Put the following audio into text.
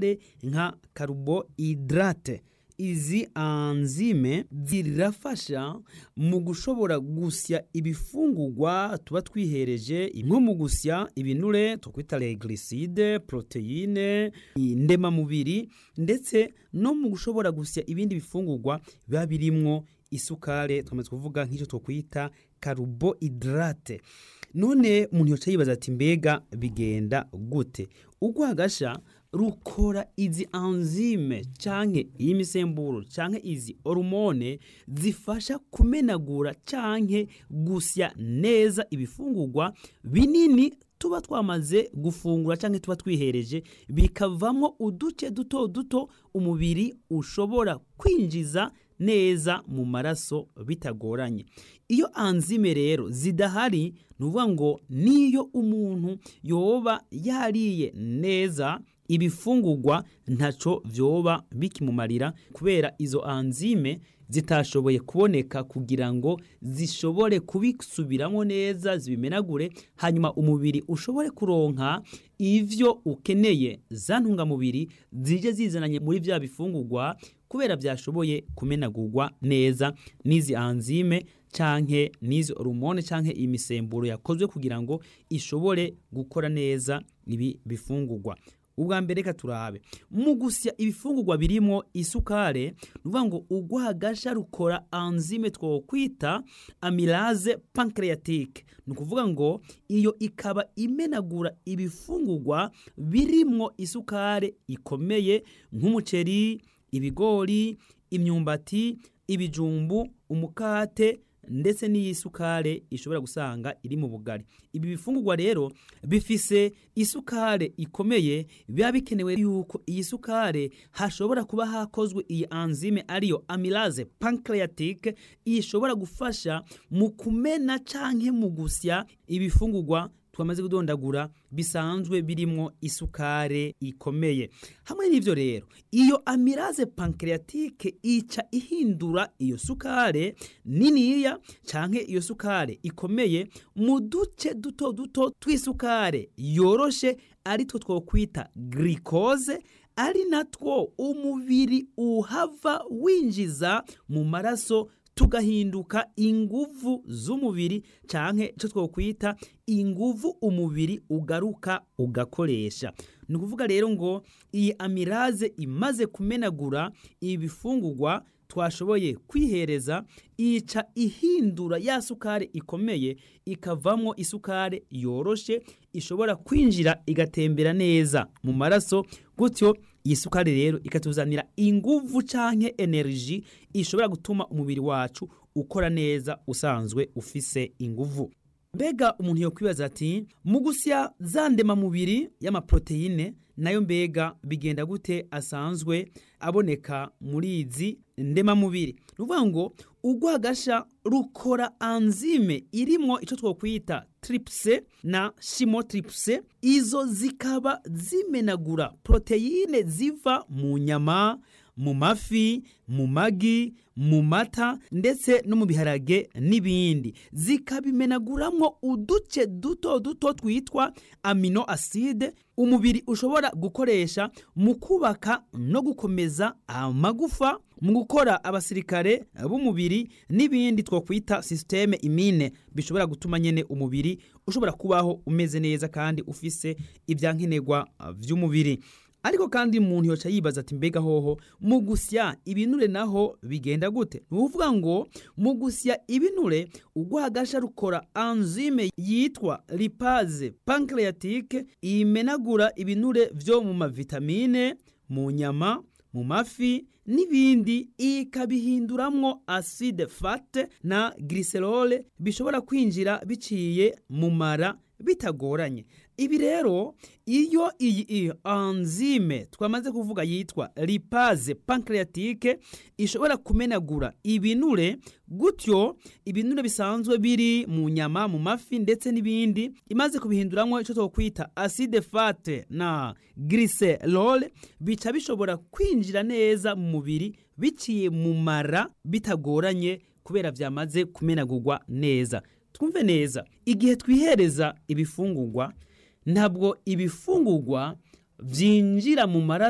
isukare nka carbohydrate izi anzime zirafasha mu gushobora gusya ibifungurwa tuba twihereje nko mu gusya ibinure twakwita regliside proteine ndemamubiri ndetse no mu gushobora gusya ibindi bifungurwa biba birimwo isukare twamaze kuvuga nk'icyo twakwita carbohydrate none umuntu yoca yibaza ati mbega bigenda gute urwagasha rukora izi anzime canke iyi misemburo canke izi hormone zifasha kumenagura canke gusya neza ibifungurwa binini tuba twamaze gufungura canke tuba twihereje bikavamo uduce duto duto umubiri ushobora kwinjiza neza mu maraso bitagoranye iyo anzime rero zidahari ni ukuvuga ngo niyo umuntu yoba yariye neza ibifungurwa ntaco vyoba bikimumarira kubera izo anzime zitashoboye kuboneka kugira ngo zishobore kubisubiramo neza zibimenagure hanyuma umubiri ushobore kuronka ivyo ukeneye za ntungamubiri zije zizananye muri vya bifungurwa kubera byashoboye kumenagurwa neza n'izi anzime canke n'izi hormone canke imisemburo yakozwe kugira ngo ishobore gukora neza ibi bifungurwa ubwa mbere reka turabe mu gusya ibifungurwa birimo isukare ni ukuvuga ngo urwagasha rukora anzime twokwita amylase pancreatique ni ukuvuga ngo iyo ikaba imenagura ibifungurwa birimo isukare ikomeye nk'umuceri ibigori imyumbati ibijumbu umukate ndetse n'iyi sukare ishobora gusanga iri mu bugari ibi bifungurwa rero bifise isukare ikomeye biba bikenewe yuko iyi sukare hashobora kuba hakozwe iyi anzime ariyo amylase pancreatique ishobora gufasha mu kumena canke mu gusya ibifungurwa twamaze kudondagura bisanzwe birimo isukare ikomeye hamwe n'ivyo rero iyo amylase pancreatique ica ihindura iyo sukare niniya canke iyo sukare ikomeye mu duce duto duto tw'isukare yoroshe ari two twokwita glycose ari natwo umubiri uhava winjiza mu maraso tugahinduka inguvu z'umubiri canke ico twokwita inguvu umubiri ugaruka ugakoresha ni ukuvuga rero ngo iyi amiraze imaze kumenagura ibifungurwa twashoboye kwihereza ica ihindura ya sukari ikomeye ikavamwo isukari yoroshe ishobora kwinjira igatembera neza mu maraso gutyo iyi sukari rero ikatuzanira inguvu canke energy ishobora gutuma umubiri wacu ukora neza usanzwe ufise inguvu mbega umuntu yokwibaza ati mu gusya za ndemamubiri y'amaproteine nayo mbega bigenda gute asanzwe aboneka muri izi ndemamubiri ni ukuvuga ngo urwagasha rukora anzime irimwo icyo twokwita tripse na shimotripse izo zikaba zimenagura poroteyine ziva mu nyama mu mafi mu magi mu mata ndetse no mu biharage n'ibindi zikabimenaguramwo uduce duto duto twitwa amino aside umubiri ushobora gukoresha mu kubaka no gukomeza amagufa mu gukora abasirikare b'umubiri n'ibindi twakwita sisiteme imine bishobora gutuma nyine umubiri ushobora kubaho umeze neza kandi ufise ibyankenerwa by'umubiri ariko kandi umuntu yoca yibaza ati mbega hoho mu gusya ibinure naho bigenda gute ni ukuvuga ngo mu gusya ibinure urwagasha rukora anzime yitwa lipaze pancreatique imenagura ibinure vyo mu mavitamine mu nyama mu mafi n'ibindi ikabihinduramwo acide fate na glycerol bishobora kwinjira biciye mu mara bitagoranye ibi rero iyo iyi anzime twamaze kuvuga yitwa lipaze pancreatique ishobora kumenagura ibinure gutyo ibinure bisanzwe biri mu nyama mu mafi ndetse n'ibindi imaze kubihinduramwo icyo twokwita acide fate na glycerol bica bishobora kwinjira neza mu mubiri biciye mu mara bitagoranye kubera byamaze kumenagurwa neza twumve neza igihe twihereza ibifungurwa ntabwo ibifungurwa byinjira mu maraso